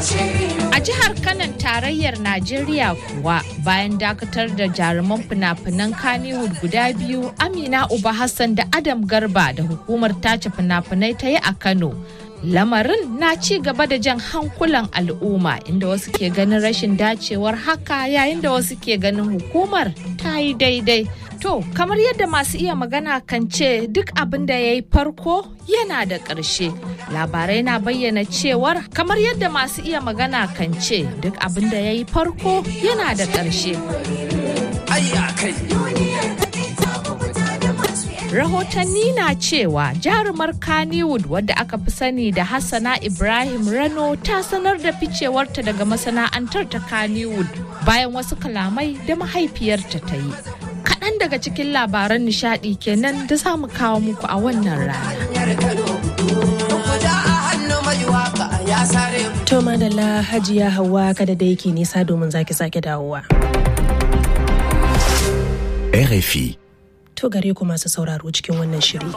A jihar Kanan tarayyar Najeriya kuwa bayan dakatar da jaruman fina-finan Kannywood guda biyu Amina Uba Hassan da Adam Garba da hukumar tace fina-finai ta yi a Kano. Lamarin na ci gaba da jan hankulan al'umma inda wasu ke ganin rashin dacewar haka yayin da wasu ke ganin hukumar ta yi daidai. To, kamar yadda masu iya magana kan ce duk abin da ya yi farko yana da ƙarshe. Labarai na bayyana cewar kamar yadda masu iya magana kan ce duk abin da ya yi farko yana da ƙarshe. Rahotanni na cewa jarumar Kannywood wadda aka fi sani da Hassana Ibrahim Rano ta sanar da ficewarta daga masana'antar ta Kannywood bayan wasu kalamai da mahaifiyarta ta yi. kaɗan daga cikin labaran nishaɗi kenan da za mu kawo muku a wannan rana. To madalla hajiya hawa kada da yake nisa domin zaki sake dawowa. RFI. To gare ku masu sauraro cikin wannan shiri.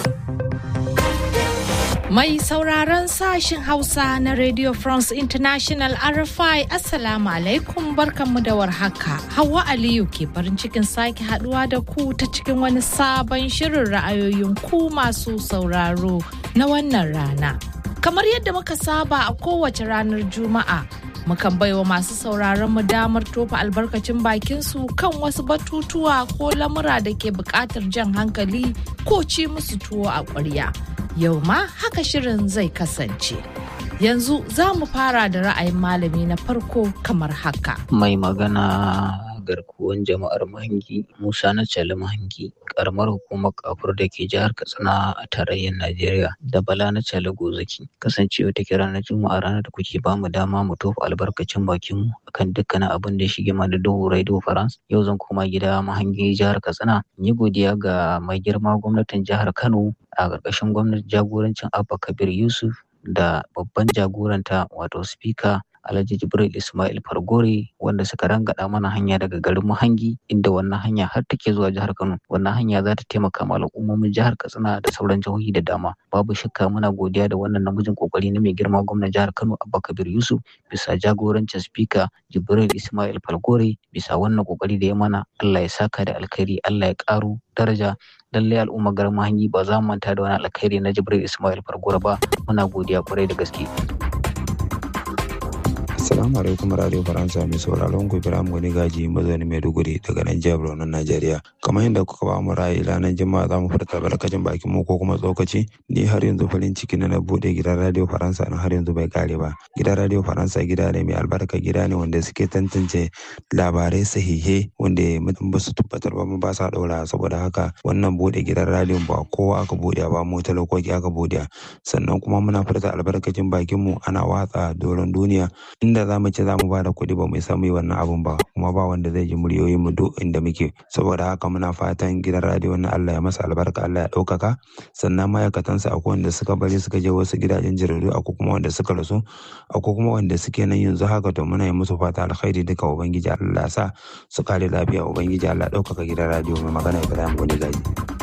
Mai sauraron sashen Hausa na Radio France International RFI Assalamu alaikum barkanmu da warhaka. Hawa Aliyu ke farin cikin sake haduwa da ku ta cikin wani sabon shirin ra'ayoyin ku masu sauraro na wannan rana. Kamar yadda muka saba a kowace ranar Juma'a, mukan baiwa masu sauraron mu damar tofa albarkacin bakin su kan wasu batutuwa ko lamura da ke buƙatar jan hankali ko ci musu tuwo a ƙwarya. yau ma haka shirin zai kasance. Yanzu za mu fara da ra'ayin malami na farko kamar haka. Mai magana garkuwan jama'ar Mahangi Musa na Cali Mahangi karamar hukumar kafur da ke jihar Katsina a tarayyar Najeriya da Bala na Cali Gozaki kasancewa ta kira na Juma'a ranar da kuke ba mu dama mu tofa albarkacin bakin mu akan dukkanin abin da ya shige mana duhu Radio France yau zan koma gida Mahangi jihar Katsina yi godiya ga mai girma gwamnatin jihar Kano a ƙarƙashin gwamnatin jagorancin Abba Kabir Yusuf da babban jagoranta wato speaker Alhaji Jibril Ismail Fargore wanda suka rangada mana hanya daga garin Muhangi inda wannan hanya har take zuwa jihar Kano. Wannan hanya za ta taimaka ma al'ummomin jihar Katsina da sauran jihohi da dama. Babu shakka muna godiya da wannan namijin kokari na mai girma gwamnan jihar Kano Abba Kabir Yusuf bisa jagorancin speaker Jibril Ismail Fargore bisa wannan kokari da ya mana Allah ya saka da alkhairi Allah ya karo daraja lallai al'umma garin Mahangi ba za mu manta da wani alkhairi na Jibril Ismail Fargore ba muna godiya kwarai da gaske. Assalamu alaikum Radio Faransa mai sauraron ku Ibrahim Gani Gaji mazauni Maiduguri daga nan jihar Borno Najeriya. Kamar yadda kuka ba mu ra'ayi ranar Juma'a za mu furta barkacin bakin mu ko kuma tsokaci ni har yanzu farin ciki na bude gidan Radio Faransa na har yanzu bai kare ba. Gidan Radio Faransa gida ne mai albarka gida ne wanda suke tantance labarai sahihe wanda mutum ba su tabbatar ba ba sa daura saboda haka wannan bude gidan radio ba kowa aka bude ba mu talakoki aka bude sannan kuma muna furta albarkacin bakin mu ana watsa doron duniya inda za mu ce za mu ba da kuɗi ba mu samu wannan abun ba kuma ba wanda zai ji muryoyin mu duk inda muke saboda haka muna fatan gidan radio na Allah ya masa albarka Allah ya ɗaukaka sannan ma'aikatansa akwai wanda suka bari suka je wasu gidajen jaridu akwai kuma wanda suka rasu akwai kuma wanda suke nan yanzu haka to muna yi musu fata alkhairi duka ubangiji Allah sa su kare lafiya ubangiji Allah ɗaukaka gidan radio mai magana Ibrahim Goni Gaji.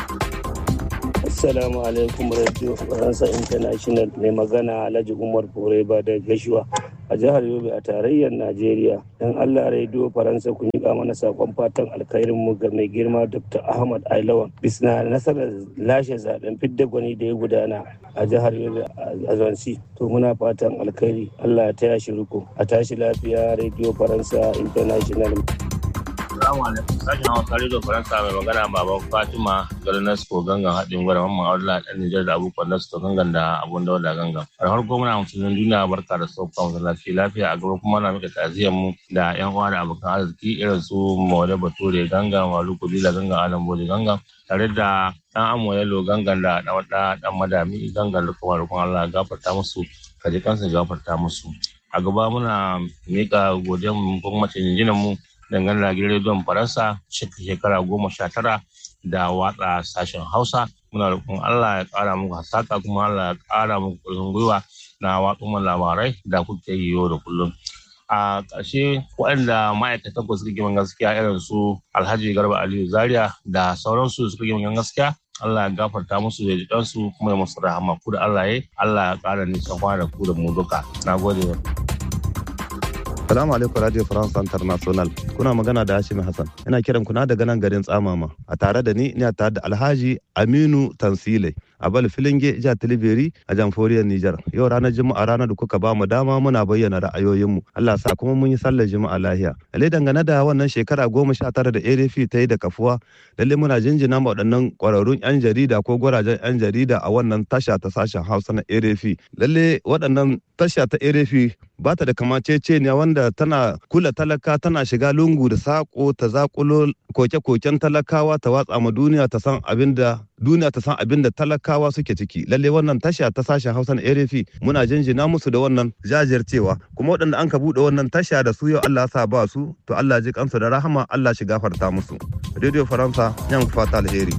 Assalamu alaikum Radio Faransa International mai magana Alhaji Umar Foreba da Gashuwa a jihar Yobe a tarayyar Najeriya. Dan Allah Radio Faransa kun yi mana sakon fatan alkhairin mu ga mai girma Dr. Ahmad Ailawan bisa nasarar lashe zaben fidda gwani da ya gudana a jihar Yobe a Zansi. To muna fatan alkhairi Allah ya taya shi riko. A tashi lafiya Radio Faransa International. Assalamu alaikum. Sashen Hausa Radio Faransa mai magana baban Fatima garin Nasko gangan haɗin gwada mamman Abdullahi ɗan Nijar da abubuwan Nasko gangan da abun da gangan. A farko muna musulmin duniya barka da sauka mu lafiya lafiya a gaba kuma na mika ta'aziyar mu da ƴan uwa da abokan arziki irin su Mawale Bature gangan Walu Kubila gangan Alam Bode gangan tare da ɗan Amo Yalo gangan da ɗan wada ɗan Madami gangan da kuma rukun Allah gafarta musu kaji kansu gafarta musu. A gaba muna mika godiyar mu kuma mace jinjinan mu dangane da gidan rediyon faransa shekara goma sha tara da watsa sashen hausa muna roƙon allah ya ƙara muku hasaka kuma allah ya ƙara muku ƙarfin gwiwa na watsa labarai da kuke yi yau da kullum a ƙarshe waɗanda ma'aikatan ku suka giman gaskiya irin su alhaji garba aliyu zaria da sauransu suka giman gaskiya Allah ya gafarta musu da jikansu kuma ya musu rahama ku da Allah ya Allah ya ƙara nisan kwana da ku da mu duka na gode Salamu alaikum Radio France International. Kuna magana da Hashim Hassan. Ina kiran ku na daga nan garin Tsamama. A tare da ni ina tare da Alhaji Aminu Tansile. A bal filinge jihar Tilibiri a jamforiyar Nijar. Yau ranar Juma'a ranar da kuka ba mu dama muna bayyana ra'ayoyinmu. Allah sa kuma mun yi sallar Juma'a lahiya. Lalle dangane da wannan shekara goma sha tara da ARF ta yi da kafuwa. Lalle muna jinjina ma waɗannan ƙwararrun 'yan jarida ko gwarajen 'yan jarida a wannan tasha ta sashen Hausa na ARF. Lalle waɗannan tasha ta ARF ba ta da kamaceceniya wanda tana kula talaka tana shiga lungu da sako ta zakulo koke-koken talakawa ta watsa ma duniya ta san abin da duniya ta san abin da talakawa suke ciki lalle wannan tasha ta sashen hausa na erefi muna jinjina musu da wannan jajircewa kuma waɗanda an ka buɗe wannan tasha da su yau allah sa ba su to allah ji kansu da rahama allah shi gafarta musu radio faransa yan fata alheri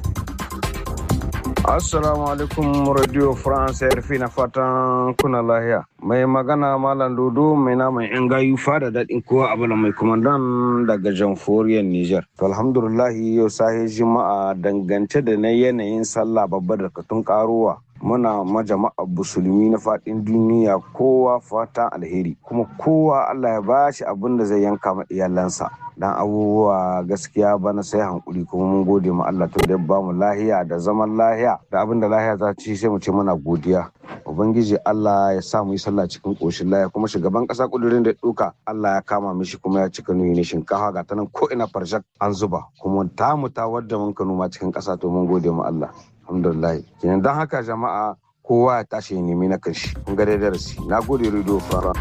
Assalamu alaikum Radio France RFI na fatan kuna lahiya. Mai magana Malam Dodo mai naman yan gayu fada daɗin kowa abu mai kumandan daga jamhuriyar Nijar. To alhamdulillah yau sahi juma'a dangance da na yanayin sallah babbar da katun karuwa. Muna majama'a musulmi na faɗin duniya kowa fatan alheri kuma kowa Allah ya bashi abin da zai yanka ma iyalansa. dan abubuwa gaskiya bana sai hankuri kuma mun gode ma Allah to da ba mu lahiya da zaman lahiya da abin da lahiya za ci sai mu ce muna godiya ubangiji Allah ya sa mu yi sallah cikin koshin lahiya kuma shugaban kasa kudurin da duka Allah ya kama mishi kuma ya cika nuyi ne shinkafa ga ta nan ko ina farshak an zuba kuma ta mu ta wadda mun ka noma cikin kasa to mun gode ma Allah alhamdulillah kenan dan haka jama'a kowa ya tashi ya nemi na kanshi kun ga dai darasi na gode radio fara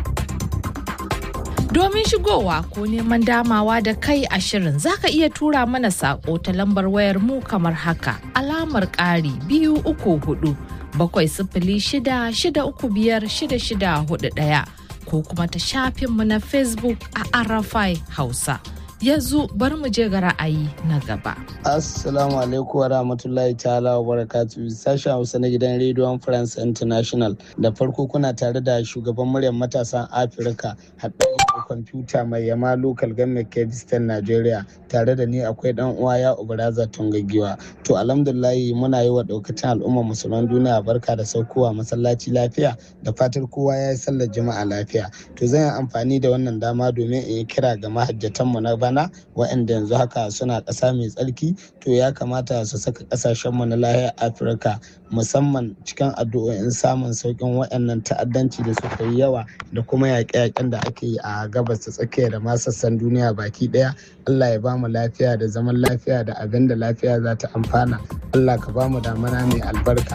Domin shigowa ko neman damawa da kai a shirin zaka iya tura mana sako ta lambar wayar mu kamar haka alamar ƙari biyu uku hudu bakwai sifili shida shida uku biyar shida shida hudu ɗaya ko kuma ta shafinmu na Facebook a Arafai Hausa. yanzu bari mu je ga ra'ayi na gaba. Assalamu alaikum wa rahmatullahi ta'ala wa barakatu sashen Hausa na gidan rediyon France International da farko kuna tare da shugaban muryar matasan Afirka haɗari kwamfuta mai yama local government Kebistan Nigeria tare da ni akwai dan uwa ya Ubaraza Tungagiwa. To alhamdulillahi muna yi wa ɗaukacin al'ummar musulman duniya barka da saukowa masallaci lafiya da fatar kowa ya yi sallar juma'a lafiya. To zan yi amfani da wannan dama domin in yi kira ga mahajjatanmu na bana waɗanda yanzu haka suna ƙasa mai tsarki to ya kamata su saka ƙasashenmu na lahiyar afirka musamman cikin addu'o'in samun sauƙin waɗannan ta'addanci da suka yi yawa da kuma yaƙe-yaƙen da ake yi a gabas ta tsakiya da ma sassan duniya baki ɗaya allah ya ba mu lafiya da zaman lafiya da abin da lafiya za ta amfana allah ka ba mu damana mai albarka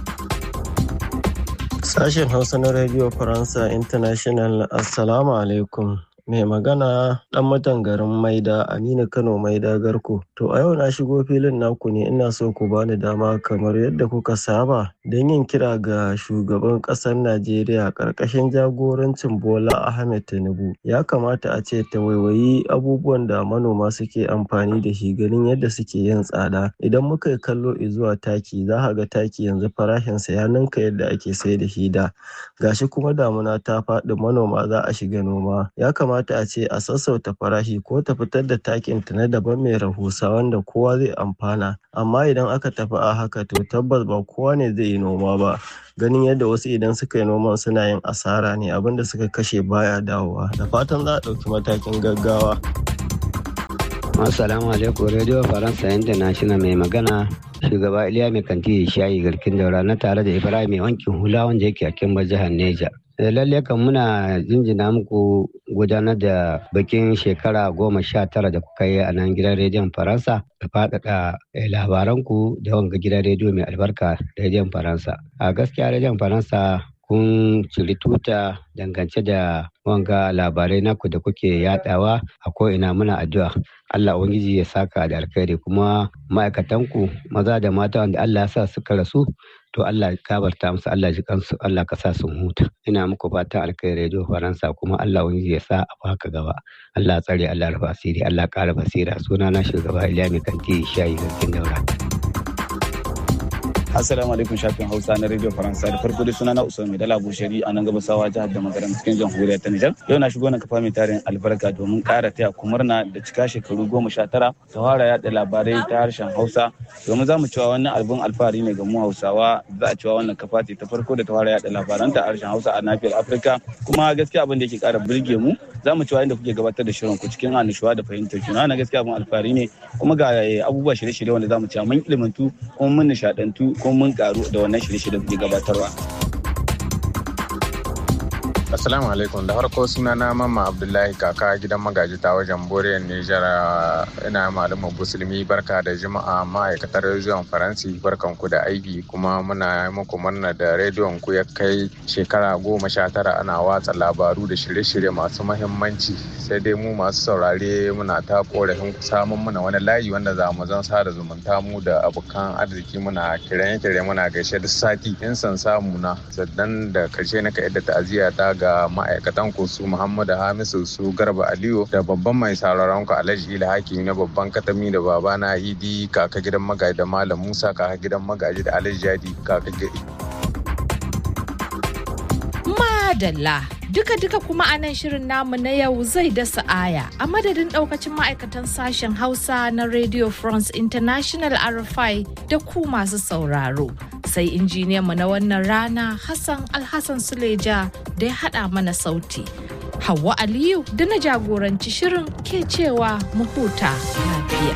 Sashen Hausa na Radio Faransa International Assalamu alaikum. mai magana dan mutan garin maida aminu kano maida garko to a yau na shigo filin naku ne ina so ku bani dama kamar yadda kuka saba don yin kira ga shugaban kasar najeriya karkashin jagorancin bola ahmed tinubu ya kamata a ce ta waiwayi abubuwan da manoma suke amfani da shi ganin yadda suke yin tsada idan muka yi kallo zuwa taki za ka ga taki yanzu farashinsa ya ninka yadda ake sai da shi da gashi kuma damuna ta faɗi manoma za a shiga noma ya kamata kamata a ce a sassauta farashi ko ta fitar da takin ta na daban mai rahusa wanda kowa zai amfana amma idan aka tafi a haka to tabbas ba kowa ne zai yi noma ba ganin yadda wasu idan suka yi noman suna yin asara ne abinda suka kashe baya dawowa da fatan za a ɗauki matakin gaggawa Assalamu alaikum Radio Faransa International mai magana shugaba Iliya mai kanti shayi garkin daura na tare da Ibrahim mai wankin hula wanda yake a Kimba jihar Neja. lalle kan muna jinjina muku gudanar da bikin shekara goma sha tara da kuka yi a nan gidan rediyon faransa da faɗaɗa labaranku da wanga gidan rediyo mai albarka rediyon faransa a gaskiya rediyon faransa kun ciri tuta dangance da wanga labarai naku da kuke yadawa a ko'ina muna addu'a Allah Ubangiji ya saka da alkhairi kuma ma'aikatanku maza da mata wanda Allah ya sa suka rasu to Allah kabarta musu Allah ji kansu Allah ka sa sun huta ina muku fatan alkhairi radio Faransa kuma Allah Ubangiji ya sa a baka gaba Allah tsare Allah rufa asiri Allah kara basira suna na shugaba Iliya mai kanti shayi garkin daura Assalamu alaikum shafin Hausa na Radio Faransa da farko dai sunana Usman Mai Dala Bushari a nan gabasawa jihar da magaram cikin jamhuriyar ta Nijar. Yau na shigo na kafa mai tarin albarka domin ƙara taya kumurna da cika shekaru goma sha tara ta fara yaɗa labarai ta harshen Hausa. Domin za mu cewa wannan albun alfahari ne ga mu Hausawa za a cewa wannan kafa ce ta farko da ta fara yaɗa labaran ta harshen Hausa a nafiyar Afirka. Kuma gaskiya abin da yake ƙara burge mu za mu ci da kuke gabatar da shirin ku cikin annashuwa da fahimtar juna na gaskiya abin alfahari ne kuma ga abubuwa shirye-shirye wanda za mu ci mun ilimantu kuma mun nishadantu kuma mun karu da wannan shirye-shirye da kuke gabatarwa. Assalamu alaikum da farko suna na mamma Abdullahi kaka gidan magaji ta wajen Boriyar Nijar ina malamin musulmi barka da jima'a ma'aikatar rediyon Faransi barkan ku da aiki kuma muna muku murna da rediyon ku ya kai shekara goma sha tara ana watsa labaru da shirye-shirye masu mahimmanci sai dai mu masu saurare muna ta korafin samun muna wani layi wanda za mu zan sada zumunta mu da abokan arziki muna kiran-kiran muna gaishe da sati in san samu na sannan da karshe na ka yadda ta'aziyya ta ga ma'aikatan ku su Muhammadu Hamisu su Garba Aliyu da babban mai sauraron ku Alhaji Ila Hakimi na babban katami da babana Idi kaka gidan magaji da Malam Musa kaka gidan magaji da Alhaji Jadi kaka Madalla duka-duka kuma a nan shirin namu na yau zai dasa aya a madadin daukacin ma'aikatan sashen Hausa na Radio France International RFI da ku masu sauraro. sai injiniyanmu na wannan rana Hassan Alhassan Suleja da ya haɗa mana sauti. Hauwa Aliyu da na jagoranci shirin ke cewa mu huta lafiya.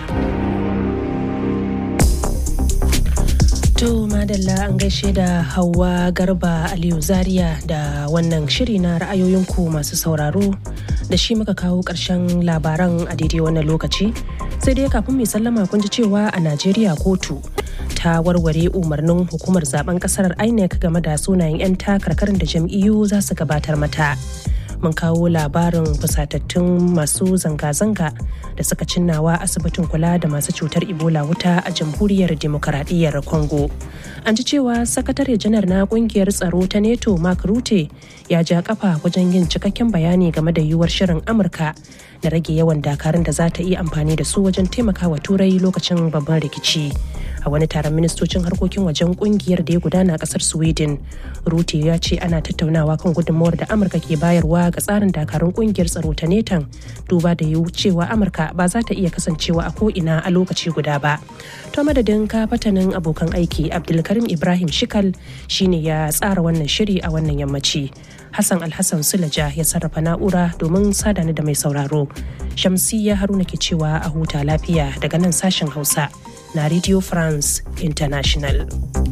To madalla an gaishe da Hauwa Garba Aliyu Zaria da wannan shiri na ra'ayoyinku masu sauraro da shi muka kawo ƙarshen labaran a daidai wannan lokaci. Sai dai kafin mai sallama kun ji cewa a Najeriya kotu ta warware umarnin hukumar zaben kasar INEC game da sunayen 'yan takarkarin da jam'iyyu za su gabatar mata. Mun kawo labarin fusatattun masu zanga-zanga da suka cinnawa asibitin kula da masu cutar Ebola wuta a jamhuriyar demokaradiyyar Congo. An ji cewa sakatare janar na kungiyar tsaro ta NATO Mark Rutte ya ja kafa wajen yin cikakken bayani game da yiwuwar shirin Amurka da rage yawan dakarun da za ta iya amfani da su wajen taimakawa turai lokacin babban rikici. a wani taron ministocin harkokin wajen kungiyar da ya gudana a kasar sweden rutte ya ce ana tattaunawa kan gudunmawar da amurka ke bayarwa ga tsarin dakarun kungiyar tsaro ta netan duba da yiwu cewa amurka ba za ta iya kasancewa a ko'ina a lokaci guda ba to madadin ka fatanin abokan aiki abdulkarim ibrahim shikal shine ya tsara wannan shiri a wannan yammaci hassan alhassan sulaja ya sarrafa na'ura domin sadani da mai sauraro shamsiyya haruna ke cewa a huta lafiya daga nan sashen hausa na Radio France International.